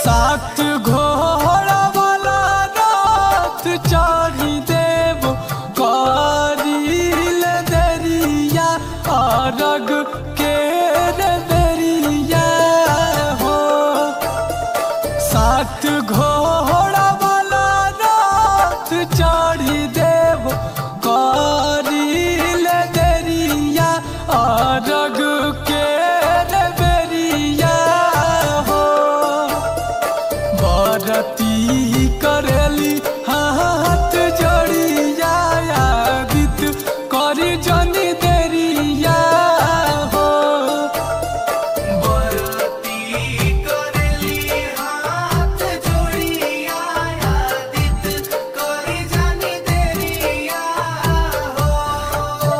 सात घोड़ा वाला रात चढ़ी देव करील दरिया अरग के रे दरिया हो सात घोड़ा वाला रात चढ़ी देव करील दरिया अरग के रे बेरिया हो बरती करेली हाथ जोड़िया आदित करी जनी देरिया हो बरती करेली हाथ जोड़िया आदित करी जानी देरिया हो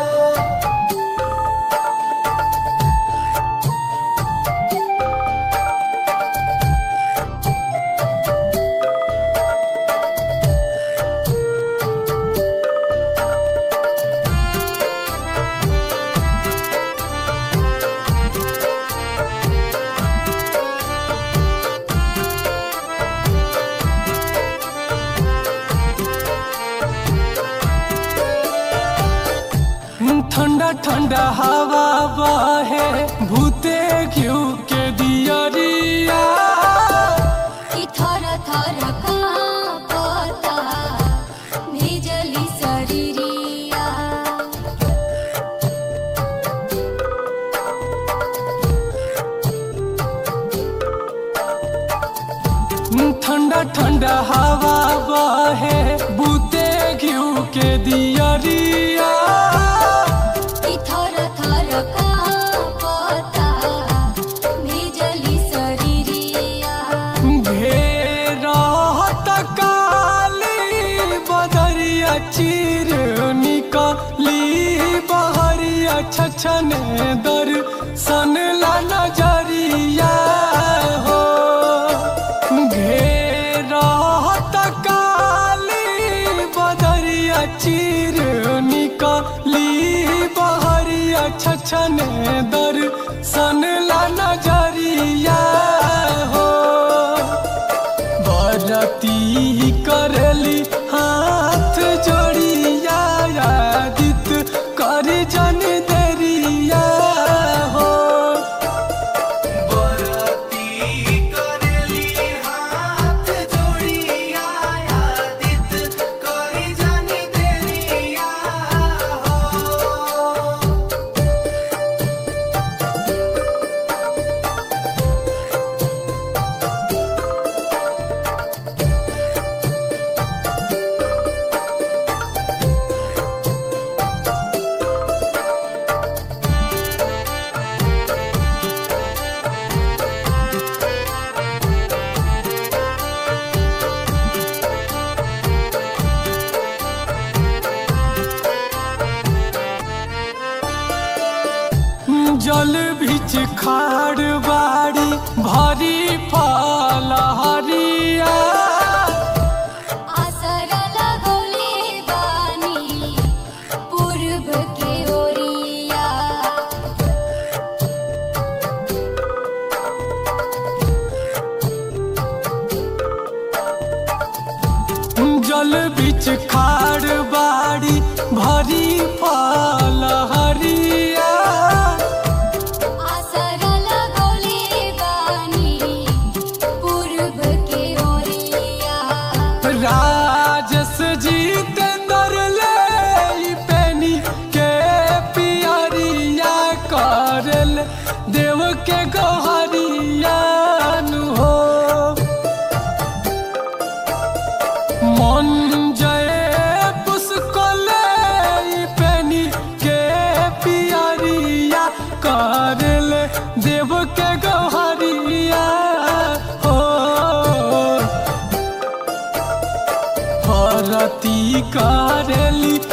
ठंडा ठंडा हवा बहे भूते घिउ के दियरिया कि थर थर कांपता भिजली शरीरिया ठंडा ठंडा हवा बहे भूते घिउ के दियरिया कि थर थर कांपता भिजली शरीरिया घेरत काली बदरिया चीर निकली बहरिया छछने दर सन ला नजरिया हो घेरत काली बदरिया चीर निकली बहरिया छछने दर सन ला नजरिया हो बरती करली हाथ जोड़िया आदित कर जन देरिया हो बरती करेली हाथ जोड़िया आदित करी जानी देरिया हो जल बीच खाड़ बाड़ी भरी फल हरिया आसर लगौले बानी पूर्व के ओरिया जल बीच खाड़ बाड़ी भरी फल हरिया आसर लगौले बानी पूर्व के ओरिया राजस जितेंद्र ले ई पेनी के पियरिया करल देव के गहरिया नु हो मन जय पुष्कले ई पेनी के पियरिया करल देव के गहरिया हो हरती करेली